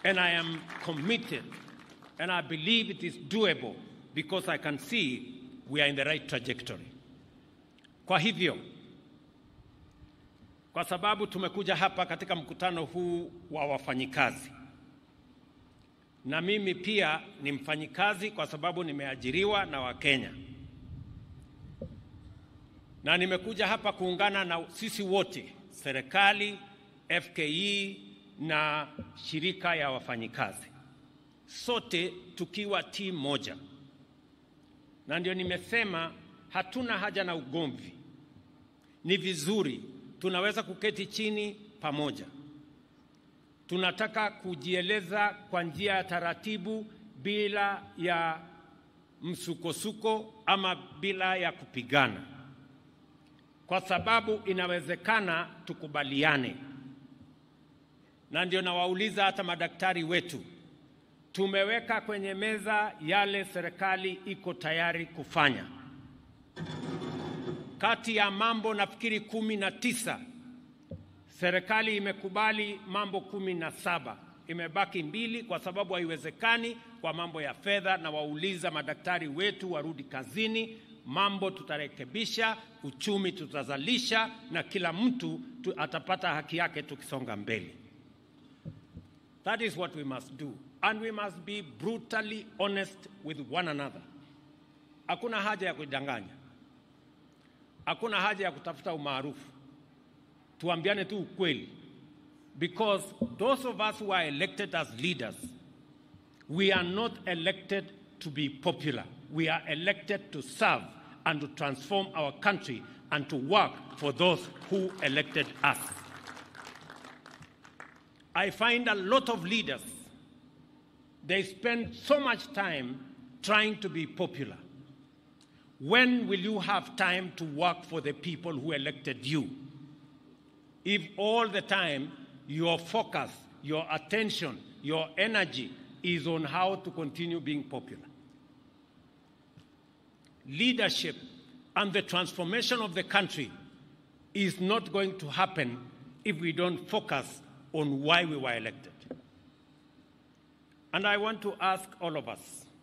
and I am committed and I believe it is doable because I can see we are in the right trajectory. Kwa hivyo, kwa sababu tumekuja hapa katika mkutano huu wa wafanyikazi, na mimi pia ni mfanyikazi kwa sababu nimeajiriwa na Wakenya, na nimekuja hapa kuungana na sisi wote, serikali, FKE na shirika ya wafanyikazi, sote tukiwa timu moja, na ndio nimesema hatuna haja na ugomvi. Ni vizuri tunaweza kuketi chini pamoja. Tunataka kujieleza kwa njia ya taratibu, bila ya msukosuko ama bila ya kupigana, kwa sababu inawezekana tukubaliane. Na ndio nawauliza hata madaktari wetu, tumeweka kwenye meza yale serikali iko tayari kufanya kati ya mambo nafikiri kumi na tisa serikali imekubali mambo kumi na saba imebaki mbili kwa sababu haiwezekani kwa mambo ya fedha, na wauliza madaktari wetu warudi kazini. Mambo tutarekebisha, uchumi tutazalisha, na kila mtu tu atapata haki yake tukisonga mbele. That is what we must do and we must be brutally honest with one another. Hakuna haja ya kudanganya. Hakuna haja ya kutafuta umaarufu, tuambiane tu ukweli, because those of us who are elected as leaders, we are not elected to be popular. We are elected to serve and to transform our country and to work for those who elected us. I find a lot of leaders, they spend so much time trying to be popular. When will you have time to work for the people who elected you? If all the time your focus, your attention, your energy is on how to continue being popular. Leadership and the transformation of the country is not going to happen if we don't focus on why we were elected. And I want to ask all of us